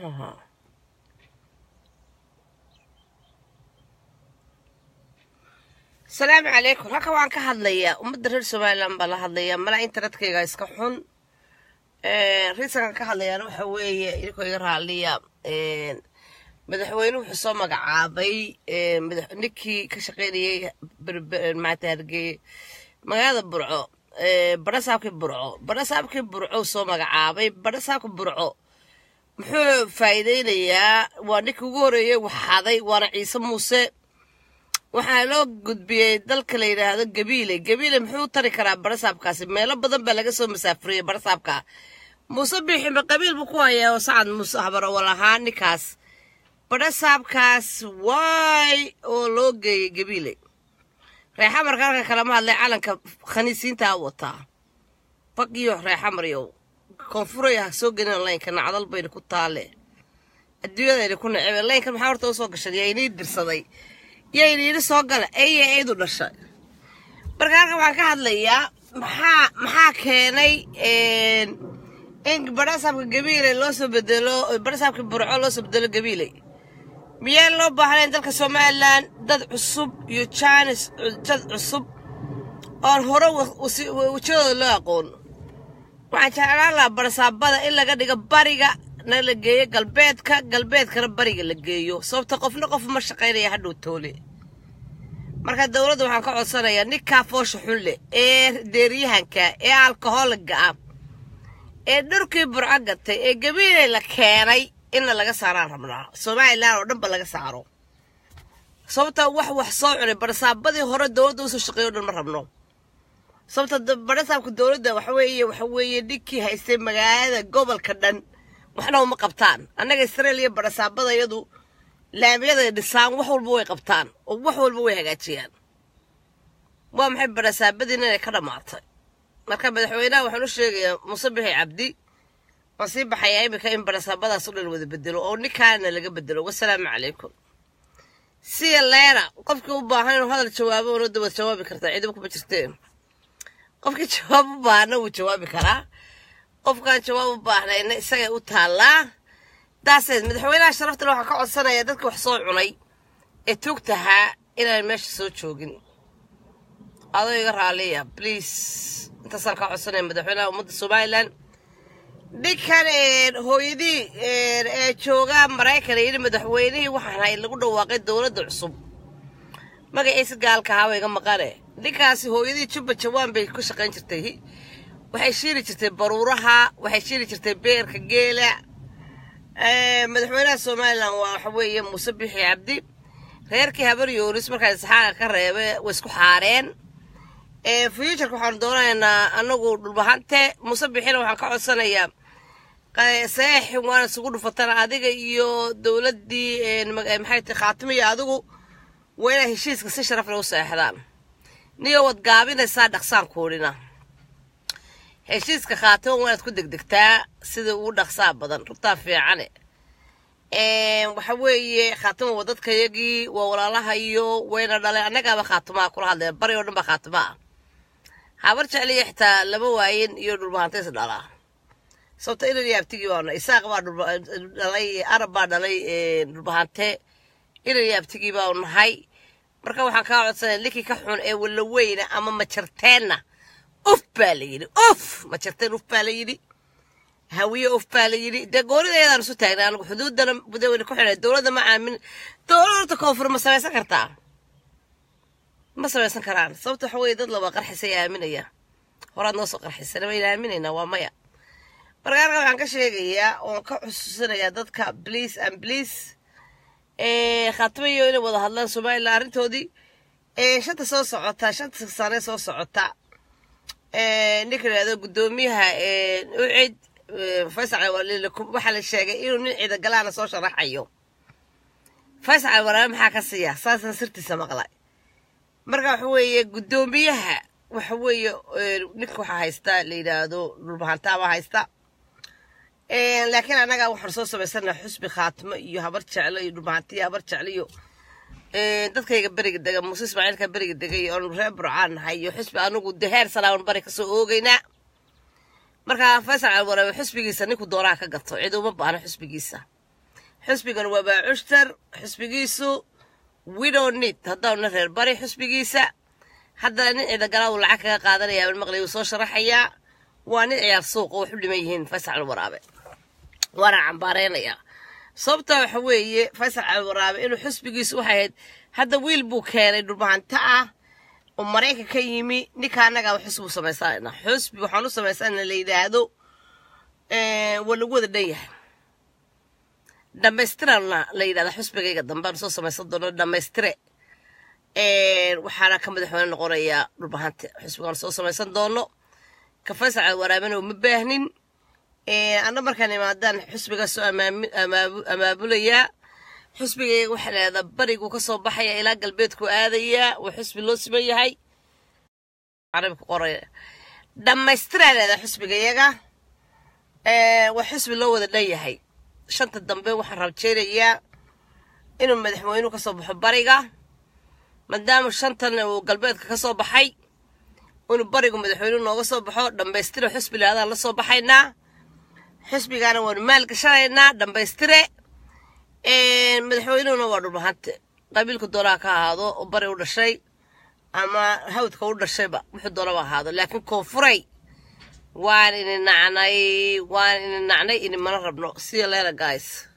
muxuu ahaa asalaamu calaykum halka waan ka hadlayaa ummadda reer somalilan baa la hadlayaa malaa internetkayga iska xun riisankan ka hadlayaana waxa weeye idinkoo iga raaliya madaxweyne wuxuu soo magacaabay ninkii ka shaqeynayay maata hargeye magaalada burco badhasaabkii burco badhasaabkii burco soo magacaabay badhasaabka burco muxuu faa'iideynayaa waa ninkii ugu horeeyey waxaday waana ciise muuse waxaa loo gudbiyey dalka la yidhaahdo gabiile gabiile muxuu tari karaa badhasaabkaasi meelo badan baa laga soo masaafuriyey badhasaabka muuse biixime qabiil buu ku hayaa oo sacad muuse habarawal ahaa ninkaas badhasaabkaas waay oo loo geeyey gabiile reexamarka halkan kalama hadlay calanka khaniisiintaa wataa fag iyo reexamaryow koonfuray ha soo gelin laynka nacdal bayna ku taale adduunyadayna ku necebe laynkan maxaa horta usoo gashan yaa inii dirsaday yayna yidhi soo gala eye eydu dhashay marka halkan waxaan ka hadlayaa maxaa maxaa keenay in badhasaabka gabiile loo soo bedelo badhasaabka burco loo soo bedelo gabiile miyaan loo baahnayn dalka somalilan dad cusub iyo jaanis dad cusub oon hore wejadooda loo aqoon waxaan jeclaan lahaa badhasaabada in laga dhigo bariga na la geeyo galbeedka galbeedkana bariga la geeyo sababta qofna qof ma shaqaynaya hadhow toole marka dowladda waxaan ka codsanayaa ninkaa foosha xun leh ee deeriyahanka ee alkoholiga ah ee dhurkii burco gatay ee gabiiley la keenay inna laga saaraan rabnaa somalilan oo dhan ba laga saaro sababta wax wax soo cunay badhasaabadii hore dowladda usoo shaqeeyo o dhan ma rabno sababta badhasaabka dowladda waxa weeye waxa weeye ninkii haystay magaalada gobolka dhan waxna uma qabtaan annaga israeliya badhasaabada iyadu laamiyaday dhisaan wax walba way qabtaan oo wax walba way hagaajiyaan waa maxay badhasaabadiina inay ka dhammaatay marka madaxweynaha waxaan u sheegayaa muuse bixi cabdi waan sii baxayaa iminka in badhasaabadaas u dhan wada bedelo oo ninkaana laga bedelo wasalaamu calaykum siya leera qofkii u baahan inuu hadal jawaabo una dawad jawaabi kartaa ciidamo kuma jirteen qofkii jawaab u baahna wuu jawaabi karaa qofkaan jawaab u baahnayna isagay u taallaa daaseed madaxweynaha sharaftale waxaan ka codsanayaa dadka wax soo cunay ee tuugtahaa inaan meesha soo joogin adoo iga raaliya bliis intaasaan ka codsanaya madaxweynaha ummadda somalilan ninkan hooyadii ee jooga maraykan yidhi madaxweynihii waxaan hay lagu dhawaaqay dowladda cusub magaciisa gaalka ahaa waa iga maqane ninkaasi hooyadii jubba jawaan bay ku shaqayn jirtay waxay shiili jirtay baruuraha waxay shiili jirtay beerka geela madaxweynaha somalilan waa waxa weeye muuse bixi cabdi reerkii habar yoonis markaa isxaaqa ka reebe way isku xaareen fuuturka waxaanu doonaynaa anagu dhulbahante muuse bixina waxaan ka codsanayaa saeexin waana isugu dhufatana adiga iyo dowladdii maxay tahay khaatimo iyo adigu waa inaa heshiiska si sharaf leh u seexdaan niyo wad gaabinaysaa dhaqsaan kuudhina heshiiska khaatimo waa inaad ku degdegtaa sida ugu dhaqsaa badan rugtaa fiicane waxa weeye khaatimo waa dadkayagii waa walaalaha iyo wayna dhaleen annagaaba khaatimaa kula hadleen bari oo dhan baa khaatimo ah habar jecliya xitaa lama waayin iyo dhulbahantays dhalaa sababta inan yaabtigii baana isaaq baa dhalay arab baa dhalay dhulbahante inan yaabtigii baa nahay marka waxaan kaa codsanaya ninkii ka xun ee walaweyna ama majarteenna uf baa la yidhi uf majarteen uf baa la yidhi hawiye uf baa la yidhi dee goonida ayadaan isu taagnay anagu xuduudana mudaweyne ku xidhay dowladda ma aamin dowladda horta koonfur ma samaysan kartaa ma samaysan karaan sababta waxa weeye dad laba qarxisay aaminaya horaad noo soo qarxisana wayna aaminaynaa waa maya marka halkan waxaan ka sheegayaa oon ka xusuusinayaa dadka bliis and bliis khaatimayo inay wada hadlaan somalilan arrintoodii shanta soo socota shanta sane soo socota ninka yidhahdo guddoomiyaha ucid faysal waxaa la sheegay inuu nin ciidagalaana soo sharaxayo faysal waraame maxaa ka siiya saasaan sirtiisa maqlay marka waxa weeye guddoomiyaha waxa weeye ninka waxaa haysta la yidhaahdo dhulbahantaabaa haysta laakiin annaga waxaan soo samaysanaa xusbi khaatimo iyo habar jeclo iyo dhulbahantiyo habar jeclo iyo dadkayga beriga dega muuse ismaaciilka beriga degay oonu reer burcaan nahay iyo xusbi anugu deheer salaawan bari kasoo oogeynaa marka faysal calwaraabe xusbigiisa ninku doonaa ka gato cid uma baahno xusbigiisa xisbigan waa baacushtar xisbigiisu widonit haddauna reer bari xisbigiisa haddana nin ciidagalaadu lacag kaga qaadanaya bal maqlay uu soo sharaxayaa waa nin ciyaar suuq oo wax u dhiman yihiin faysal calwaraabe waana cambaareynayaa sababta waxa weeye faysal calwaraabe inuu xisbigiisu waxay ahayd hadda wiil buu keenay dhulbahanta ah oo maraykan ka yimi ninka annagaa xusbi samaysanayna xusbi waxaan u samaysana la yidhaahdo waa lagu wada dhan yahay dhammaystirana la yidhahda xusbigayga dambe aan soo samaysan doono dhammaystire waxaana ka madaxweyne noqonayaa dhulbahante xusbigaan soo samaysan doono ka faysal calwaraabena uma baahnin anna markaan imaadaan xusbigaa soo amaabulayaa xusbigayga waxaa leedaa bariguu ka soo baxaya ilaa galbeedku aadayaa waa xusbi loo siman yahay carabka qoraya dhammaystiraa leedaa xusbigayaga waa xusbi loo wada dhan yahay shanta dambe waxaan rabjeynayaa inuu madaxweynuhu ka soo baxo bariga maadaama shantan uu galbeedka ka soo baxay inuu barigu madaxweynuhu nooga soo baxo dhammaystire xusbi leedaan la soo baxaynaa xusbigaana waanu maalgashanaynaa dhammaystire madaxweynuhuna waa dhulbahante qabiilku doonaa ka ahaado oo bari u dhashay ama hawdka u dhashayba wuxuu doonaba ahaado laakiin koonfuray waan ini nacnay waan ini nacnay ini mana rabno see you later guys